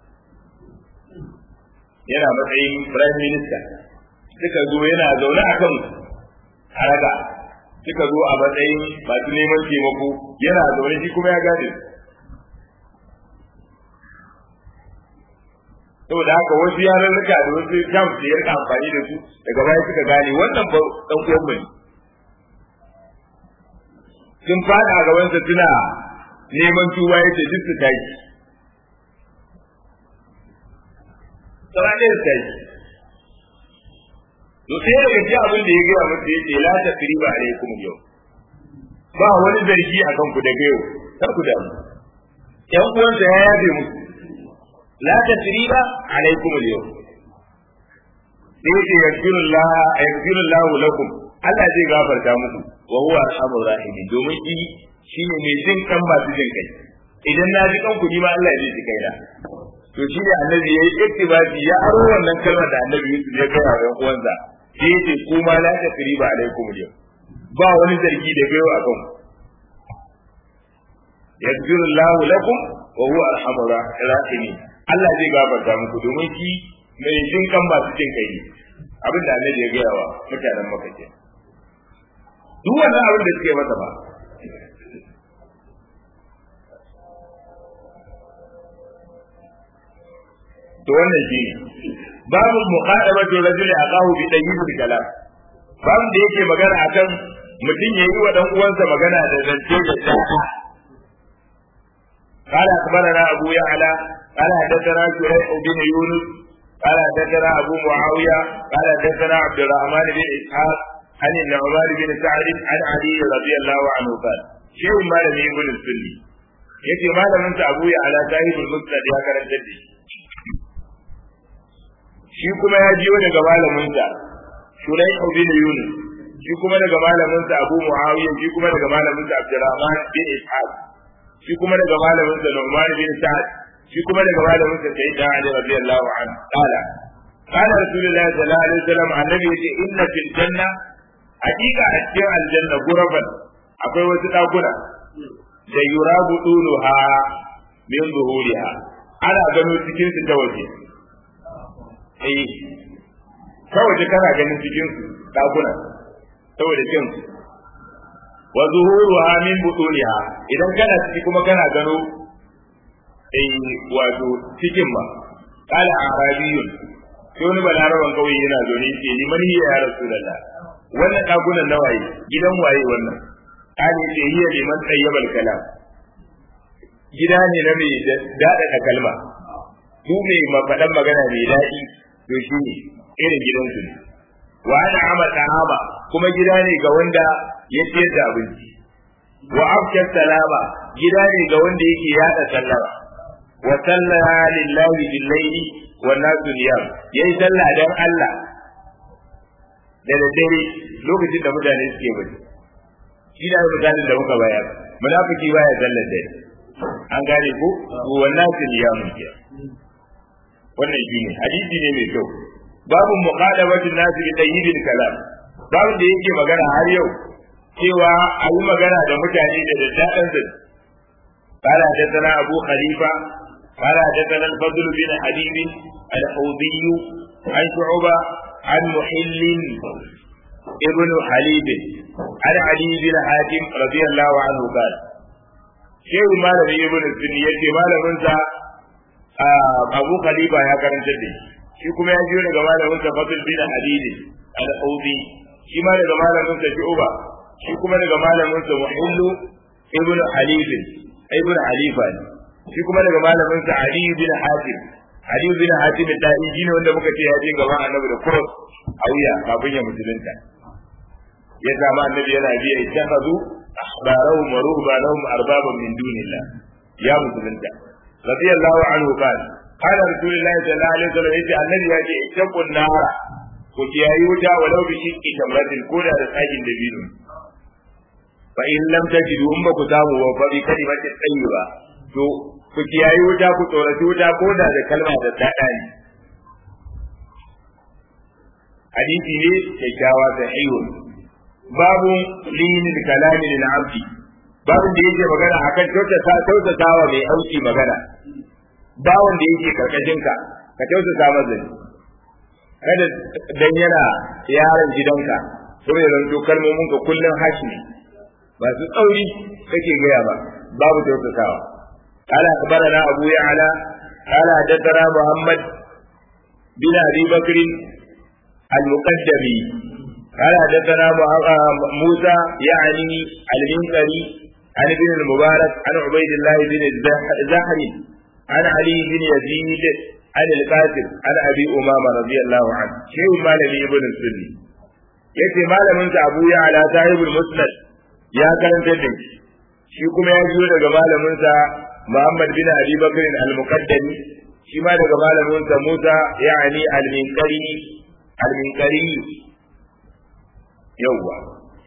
yana matsayin prime minister suka zo yana zaune a kan haraga suka zo a matsayin masu neman taimako yana zaune shi kuma ya gane saboda haka wasu yarurruka da wasu jam da ya rika amfani da su daga baya suka gane wannan ba dan uwan mu sun fada a gabansa suna neman tuba yace duk su tashi sauran ɗaya su tashi to sai daga ji abin da ya gaya masa yace la takriba alaikum yau ba wani zargi akan ku daga yau kar ku damu ƴan uwansa ya yabe musu la tasriba alaikum al-yawm sai ce yaghfirullah yaghfirullah lakum Allah zai gafarta muku wa huwa arhamur rahim domin shi shine mai jin kan masu jin kai idan na ji kanku ni ma Allah zai ji kaina to shi ne annabi yayi ittibasi ya aro wannan kalmar da annabi Yusuf ya kai wa ƴan uwansa sai yace kuma la tasriba alaikum al-yawm ba wani zargi da gaiwa akan ku yaghfirullah lakum wa huwa arhamur rahim Allah zai gafarta muku domin shi mai jin kan masu jin kai ne abin da Annabi ya gaya wa mutanen Makka ke duk wannan abin da suke masa ba to wannan shi babu muqadamatu rajul aqahu bi tayyibul kalam babu da yake magana akan mutum yayi wa dan uwansa magana da zance da tsaka قال أخبرنا أبو يعلى قال حدثنا شريح بن يونس قال حدثنا أبو معاوية قال حدثنا عبد الرحمن بن إسحاق عن النعمان بن سعد عن علي رضي الله عنه قال شيء ما لم يكن السني yake malamin sa Abu Ya'la sahibul Musnad ya karanta da shi kuma ya jiyo daga malamin sa Shuraih bin Yunus shi kuma daga malamin sa Abu Muawiya shi kuma daga malamin sa Abdurrahman bin Ishaq shi kuma daga malamin sa Nu'man bin Sa'ad shi kuma daga malamin sa Sayyidina Ali radiyallahu anhu qala qala Rasulullahi sallallahu alaihi wasallam annabi yace inna fil janna hakika a cikin aljanna guraban akwai wasu dakuna da yurabu duluha min zuhuriha ana gano cikin su ta waje eh ta waje kana ganin cikin su dakuna saboda kin su wa zuhuruha min butuniha idan kana ciki kuma kana gano eh wato cikin ma qala arabiyun sai wani balaraban kauye yana zo ne ce ni mani ya rasulullah wannan dakunan na waye gidan waye wannan qali ce hiya liman tayyibal kalam gida ne na mai dada da kalma su mai mafadan magana mai daɗi to shi ne irin gidansu ne wa ana ama ta'ama kuma gida ne ga wanda ya ciyar da abinci wa afkar salama gida ne ga wanda yake yada sallama wa salla lillahi bil layli wa nasu niyam yayi sallah dan Allah da daddare lokacin da mutane suke bari shi da misalin da muka bayar munafiki baya sallar dare an gane ko wa nasu niyam ke wannan shine hadisi ne mai kyau babu muqadamatu nasi bi tayyibil kalam babu da yake magana har yau cewa a yi magana da mutane da daddaɗan zai قال حدثنا أبو خليفة قال حدثنا الفضل بن حبيب الحوضي عن شعبة عن محل ابن حليب عن علي بن حاتم رضي الله عنه قال شيخ مالك ابن السنية مالك أبو خليفة يا كرم جدي shi kuma ya jiyo daga malamin sa Fadl bin Hadid al-Audi shi ma daga malamin sa Shu'ba shi kuma daga malamin sa Muhillu ibn Halif ibn Halifa shi kuma daga malamin sa Ali bin Hatim Ali bin Hatim da shi ne wanda muka ce ya je gaban Annabi da cross a wuya kafin ya musulunta ya zama Annabi yana biya ittakhadhu ahbarahum wa ruhbanahum arbaban min dunillah ya musulunta radiyallahu anhu qala قال رسول الله صلى الله عليه وسلم يجي النبي يجي اتقوا النار وكياي وتا ولو بشق تمرة كودا da tsagin dabino fa in lam tajidu umma ku samu wa fa bi kalimati tayyiba to ku kiyayi wuta ku tsoraci wuta koda da kalma da dada ne hadisi ne kyakkyawa sahihun babu linin kalami lil abdi babu da yake magana akan kyautata kyautatawa mai auki magana bawon da yake karkashin ka ka tausasa masa ne kada dan yana yaron gidanka saboda zanto kalmomin ka kullun hashi ne ba su tsauri kake gaya ba babu tausasawa قال أخبرنا أبو يعلى قال حدثنا محمد بن أبي بكر المقدمي قال حدثنا موسى يعني المنكري عن ابن المبارك عن عبيد الله بن زهر عن علي بن يزيد عن القاسم عن ابي امامه رضي الله عنه شيخ مالك ابن السني yace malamin sa Abu Ya'la sahibul Musnad ya karanta da shi kuma ya biyo daga malamin sa Muhammad bin Abi Bakr al-Muqaddami shi ma daga malamin sa Musa yani al-Minqari al-Minqari yawwa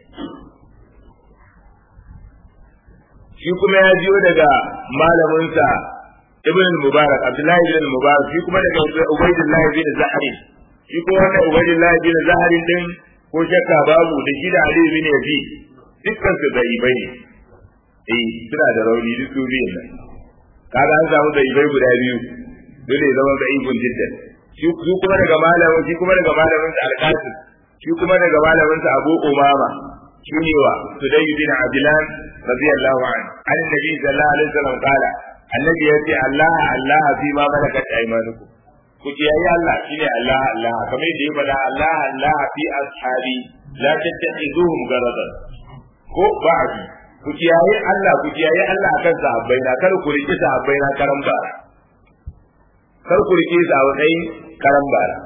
shi kuma ya jiyo daga malaminsa ibn mubarak abdullahi ibn mubarak shi kuma daga ubaydullah ibn zahari shi kuma wannan ubaydullah ibn zahari din ko shakka babu da shi da ali ibn yazid dukkan su da ibai eh suna da rauni duk su biyun nan kaga an samu da ibai guda biyu dole zama da ibn jiddan shi kuma daga malamin shi kuma daga malamin sa al-qasim shi kuma daga malamin sa abu umama shine wa sudayy bin abdullah radiyallahu anhu an nabi sallallahu alaihi wasallam kala annabi ya ce Allah Allah fi ma malakat aymanukum ku ji ayi Allah shine Allah Allah kamar da ya faɗa Allah Allah fi ashabi la tattakhizuhum garadan ko ba'di ku ji ayi Allah ku ji ayi Allah akan sahabbai na kar ku riki sahabbai na karan bara kar ku riki sahabbai karan bara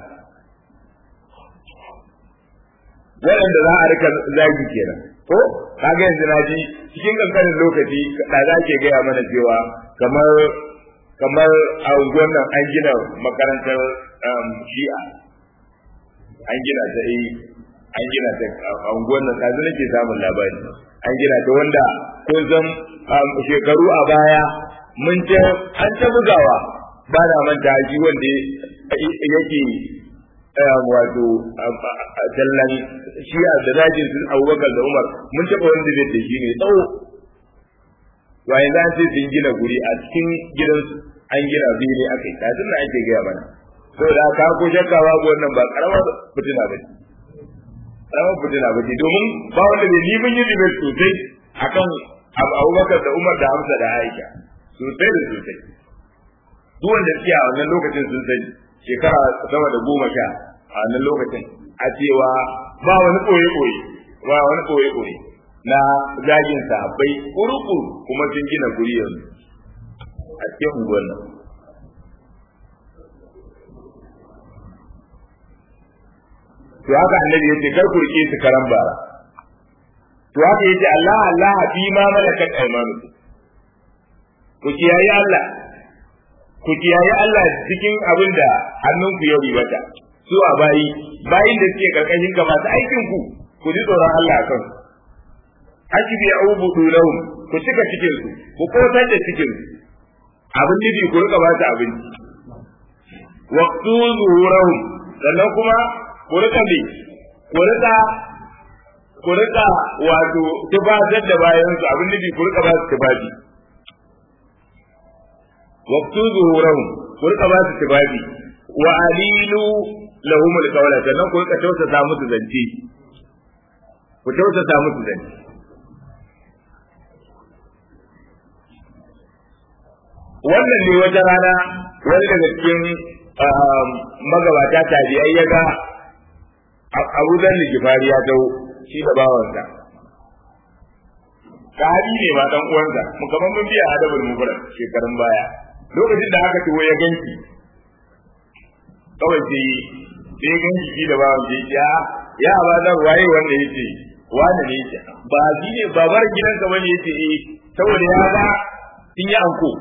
waɗanda za a rika zagi kenan ko kaga yanzu na ji cikin kankanin lokaci da za ke gaya mana cewa kamar kamar a unguwar nan an gina makarantar shi'a an gina ta yi an gina ta a unguwar nan ɗazu nake samun labari an gina ta wanda kun san shekaru a baya mun ce an ta bugawa ba na manta shi wanda yake wato tallan shi'a da zagin sun abubakar da umar mun taɓa wanda zai da shi ne tsawo to yanzu an ce sun gina guri a cikin gidansu an gina biyu ne aka yi kafin na ake gaya mana saboda ka ko shakka babu wannan ba karamar fitina ba ce karamar fitina ba ce domin ba wanda bai ni mun yi debate sosai akan abubakar da umar da hamsa da aisha sosai da sosai duk wanda suke a wannan lokacin sun sani shekara sama da goma sha a wannan lokacin a cewa ba wani ɓoye-ɓoye ba wani ɓoye-ɓoye na zagin sahabbai kurukuru kuma sun gina guri yanzu a cikin unguwar nan to haka annabi yace kar ku rike su karan bara to haka yace Allah Allah fi ma malakat aymanukum ku kiyaye Allah ku kiyaye Allah cikin abin da hannunku ya ribata su a bayi bayin da suke karkashin ka masu aikin ku ku ji tsoron Allah a kansu akibi ubudu lahum ku cika cikin su ku kotar da cikin su abin nufi ku rika ba su abinci waqtu zuhurahum sannan kuma ku rika bi ku rika ku rika wato tubatar da bayan su abin nufi ku rika ba su tubabi waqtu zuhurahum ku rika ba su tubabi wa alilu lahum alqawla sannan ku rika tausasa musu zance ku tausasa musu zance wannan ne wata rana wani daga cikin magabata tabi'ai ya ga abu zan da gifari ya dau shi da bawansa sahabi ne ma dan uwansa mu kaman mun biya adabul mufrad shekarun baya lokacin da aka tuwo ya ganki kawai sai sai ganki shi da bawan sai ya ya ba da waye wanda yace wani ne yace ba shi ne babar gidanka bane yace eh saboda ya ga sun yi anko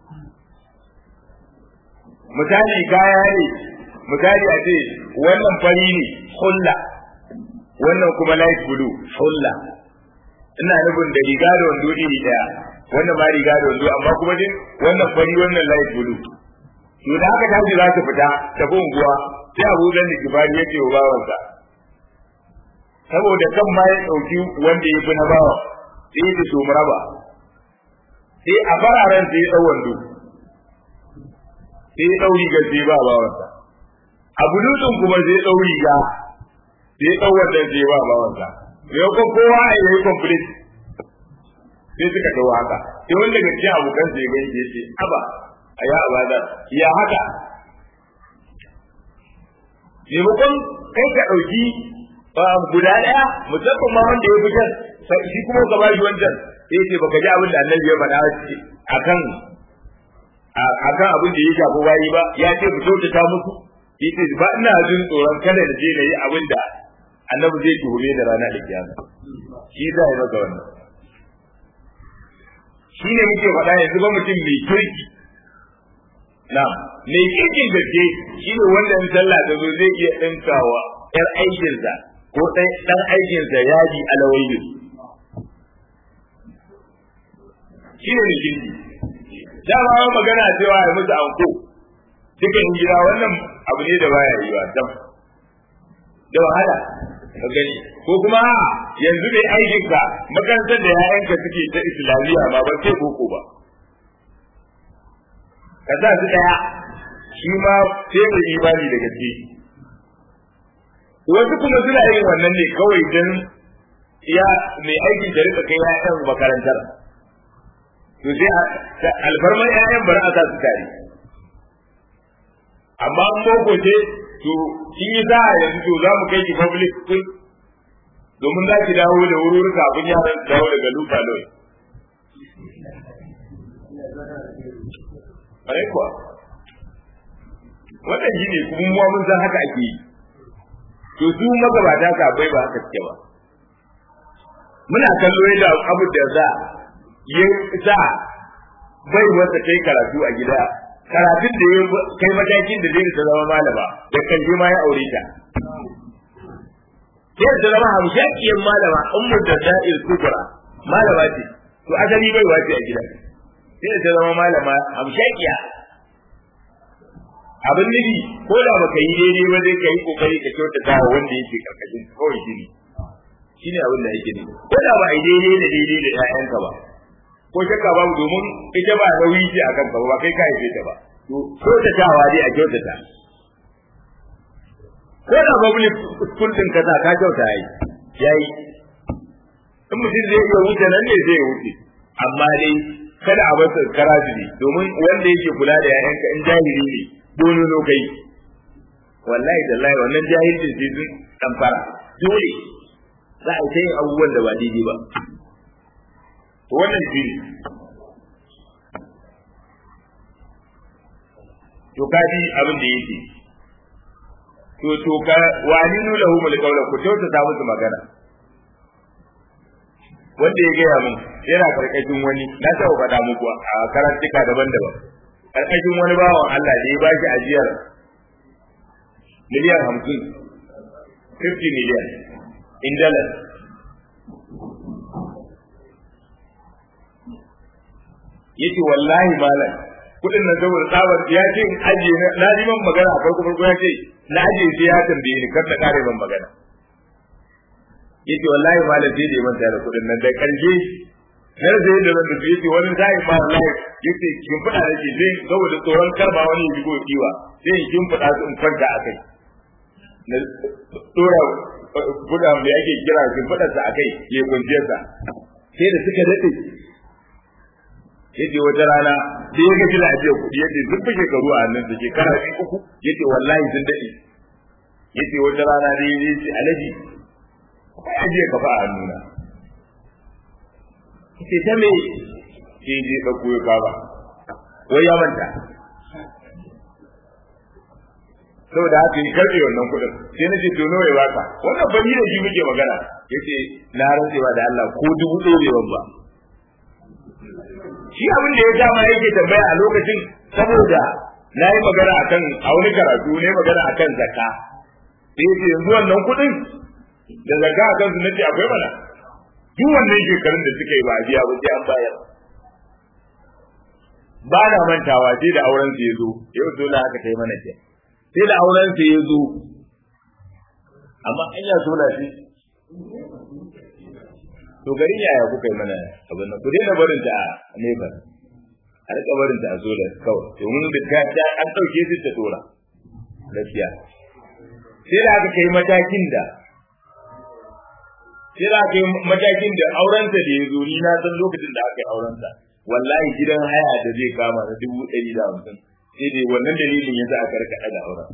misali kaya ne misali a ce wannan fari ne hulla wannan kuma light blue hulla ina nufin da riga da wando iri daya wannan ma riga da wando amma kuma din wannan fari wannan light blue to da haka tashi za su fita tafi unguwa sai abu zan da kibari ya ce wa bawansa saboda kan ma ya ɗauki wanda ya fi na bawa sai ya ce mu raba sai a fararen sai ya ɗau wando sai ya ɗau rigar sai ba bawansa a bulutun kuma sai ya ɗau riga sai ɗau wannan sai ba bawansa maimakon kowa ya yi complete sai suka dawo haka sai wanda daga cikin abokan sai gani ya ce aba a ya abada ya haka maimakon kai ka ɗauki guda ɗaya musamman ma wanda ya fi can shi kuma ka bashi wancan sai ce baka ji abin da annabi ya faɗa akan akan abin da ya shafi bayi ba ya ce ku kyautata musu yace ba ina jin tsoron kada da je na yi abin da annabi zai tuhume da rana da kiyama shi za ya maka wannan shi ne muke faɗa yanzu ba mutum mai kirki na mai kirkin gaske shi ne wanda in sallah ta zo zai iya ɗinkawa ƴar aikinsa ko ɗan aikinsa yaji alawayi shi ne kirki dama ma magana cewa ya musu anko dukan gida wannan abu ne da baya yi wa dam da wahala ka gani ko kuma yanzu mai aikin ka makarantar da yayanka suke ta islamiyya ba ba sai boko ba ka sa su daya shi ma sai da imani da gaske wasu kuma suna yin wannan ne kawai don ya mai aikin da rika kai yayan makarantar to sai alfarman ƴaƴan bari a sa su tare amma an boko ce to in yi za a yanzu to za mu kai ki public school domin za ki dawo da wuri kafin yaran su dawo daga luka loi Ƙwarai kuwa wannan shi ne kuma mun san haka ake yi to su magabata kafai ba haka suke ba muna kallo yadda abu da za ya sa bai wata kai karatu a gida karatun da ya kai matakin da zai ta zama malama da kan ma ya aure ta sai ta zama hamshakiyar malama ummu da da'il kubra malama ce to asali bai wace a gida sai ta zama malama hamshakiya abin nufi ko da baka yi daidai ba zai kai kokari ka kyautata wa wanda yake karkashin kawai shine shine abin da yake ne ko da ba a yi daidai da daidai da ƴaƴanka ba ko shakka babu domin ita ba nauyi ce akan ka ba kai ka haife ta ba to kyautatawa dai a kyautata ko da public school din ka ka kyauta yayi yayi in mutum zai iya wuce nan ne zai wuce amma dai kada a bar karaji domin wanda yake kula da yayanka in jahili ne dole no kai wallahi tallahi wannan jahilcin sai sun tamfara dole za a yi abubuwan da ba daidai ba wannan shi ne to kaji abin da yake to to ka wani nuna hu mul kaula ku to ta musu magana wanda ya gaya min yana karkashin wani na taɓa faɗa muku a karantuka daban-daban karkashin wani bawan Allah da ya ba shi ajiyar miliyan hamsin 50 miliyan in dollars yace wallahi malam kudin nan saboda tsabar ya ce in aje na ji man magana a farko farko ya ce na aje sai ya tambaye ni kar na kare man magana yace wallahi malam sai da man tare kudin nan da karshe har sai da ran da yace wani sai ma wallahi yace kin fada da ke sai saboda tsoron karba wani ya jigo kiwa sai in kin fada su in kwanta akai na dora guda da ake kira kin fada sa akai ya kunce sa sai da suka dade yace wata rana sai ya gaji da ajiyar kuɗi yace duk fi shekaru a nan da shekara biyu uku yace wallahi sun daɗe yace wata rana da ya ce alaji akwai ajiyar kafa a hannuna yace ta me sai je ɗauko ya kaba wai ya manta saboda haka yi karɓe wannan kuɗin sai na ce to nawa ya baka wannan ba ni da shi muke magana yace na rantsewa da Allah ko dubu ɗaya ba shi abin da ya dama yake tambaya a lokacin saboda na yi magana akan a wani karatu ne magana akan zakka sai yace yanzu wannan kuɗin da zakka a kansu nace akwai mana duk wannan shekarun da suka yi ba a biya ba sai an bayar ba na mantawa sai da auren su ya zo yau dole haka ta yi mana ce sai da auren su ya zo amma an ya so shi to garin yaya kuka yi mana abin nan ku daina barin ta a nefa a rika barin ta a zo da kawai domin da ta an ɗauke su ta tora gaskiya sai da aka kai matakin da sai za ka yi matakin da aurensa da ya zo ni na san lokacin da aka yi aurensa wallahi gidan haya da zai kama na dubu ɗari da hamsin sai dai wannan dalilin ya sa aka rika da auren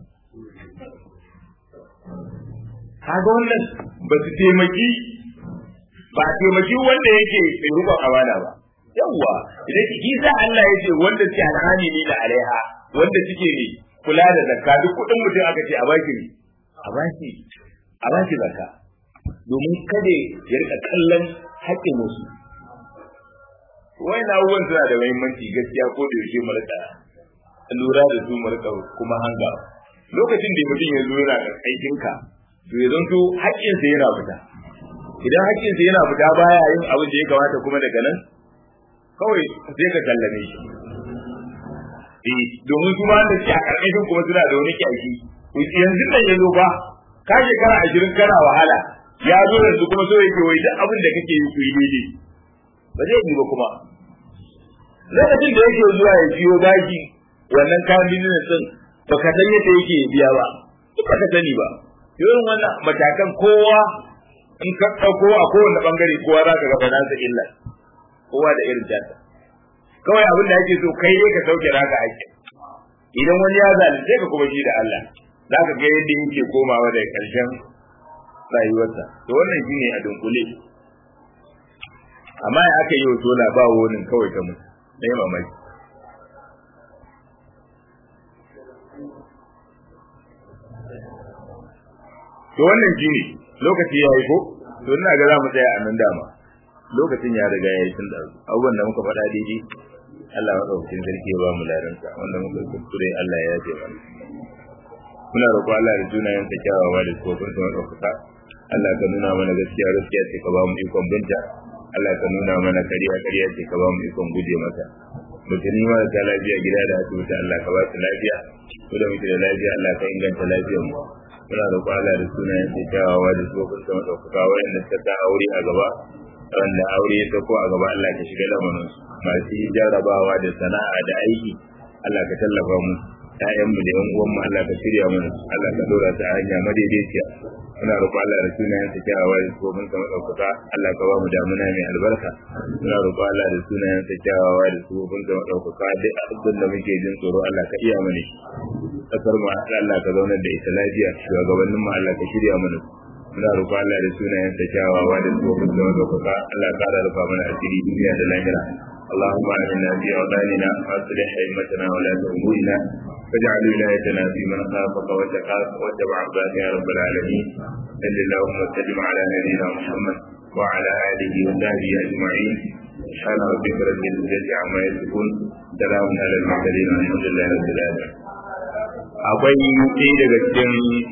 kaga wannan ba su taimaki ba taimaki wanda yake mai rukun amana ba yawwa idan ki sa Allah ya ce wanda suke alhani ne da alaiha wanda suke ne kula da zakka duk kudin mutum aka ce a baki ne a baki a baki zakka domin kada ya rika kallon haƙƙin wasu na abubuwan suna da muhimmanci gaskiya ko da yaushe mu rika lura da su mu rika kuma hanga lokacin da mutum ya zo yana da aikinka to ya zanto haƙƙinsa yana fita idan haƙƙinsa yana fita baya yin abin da ya kamata kuma daga nan kawai sai ka kallame shi eh domin su ma da shi a ƙarƙashin kuma suna da wani kyaki yanzu nan ya zo ba ka shekara ashirin kana wahala ya zo yanzu kuma so yake wai duk abin da kake yi ku yi daidai ba zai yi ba kuma lokacin da yake zuwa ya biyo baki wannan kayan business din baka san yadda yake biya ba duk baka sani ba irin wannan matakan kowa in ka ɗauko a kowane ɓangare kowa za ka ga nasa illa kowa da irin jata kawai abin da ake so kai ne ka sauke naka haƙƙi idan wani ya zalunce ka kuma shi da Allah za ka ga yadda yake komawa da ƙarshen rayuwarsa to wannan shi ne a dunkule amma ya aka yi wa tola ba wonin kawai ta mutu na yi mamaki to wannan shi ne lokaci ya yi ko to ina ga za mu tsaya a nan dama lokacin ya riga ya yi tun da abubuwan da muka faɗa daidai Allah maɗaukakin sarki ya ba mu ladansa wanda muka kuskure Allah ya yafe mana muna roƙo Allah da sunayen sa kyawawa da tsofin sa maɗaukaka Allah ka nuna mana gaskiya gaskiya ce ka ba mu ikon binta Allah ka nuna mana kariya kariya ce ka ba mu ikon guje mata mutane marasa lafiya gida da asibiti Allah ka ba su lafiya ko da muke da lafiya Allah ka inganta lafiyar mu muna roƙo Allah da sunayen sa kyawawa da tsofin sa maɗaukaka wayanda suka sa aure a gaba wanda aure ya sako a gaba Allah ka shiga lamarin su masu jarrabawa da sana'a da aiki Allah ka tallafa mu ƴaƴan mu da ƴan uwan mu Allah ka shirya mana Allah ka dora ta hanya madaidaiciya muna roƙo Allah da sunayen sa kyawawa da tsofin sa madaukaka Allah ka ba mu damuna mai albarka muna roƙo Allah da sunayen sa kyawawa da tsofin sa madaukaka duk abin da muke jin tsoro Allah ka iya mana shi kasar mu Allah ka zaunar da ita lafiya shugabannin mu Allah ka shirya mana muna roƙo Allah da sunayen sa kyawawa da tsohon da madaukaka Allah ka da rufa mana asiri duniya da lahira اللهم آمنا في أوطاننا وأصلح أئمتنا ولاة أمورنا واجعل ولايتنا في من خافك واتقاك واتبع عبادك يا رب العالمين صل اللهم وسلم على نبينا محمد وعلى آله وصحبه أجمعين سبحان ربك رب العزة عما يصفون سلام على المرسلين والحمد لله رب العالمين akwai ɗaya daga cikin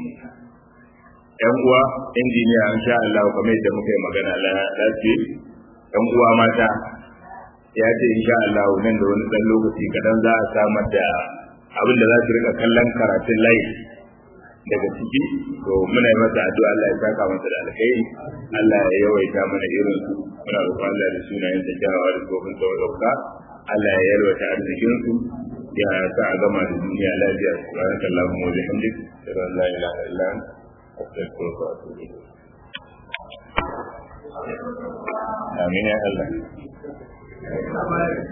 yan uwa injiniya in sha Allah kamar yadda muka yi magana lafiya yan uwa mata ya ce in sha Allah nan da wani dan lokaci kadan za a samar da abin da za su rika kallon karatun layi daga ciki to muna yi masa addu'a Allah ya saka masa da alkhairi Allah ya yawaita mana irin su muna roƙon Allah da sunayen da jawawa da gobin da wadauka Allah ya yalwata arzikin su ya sa a gama da duniya lafiya subhanakallahumma wa bihamdik la ilaha illa anta أستغفرك وأتوب إليك آمين يا الله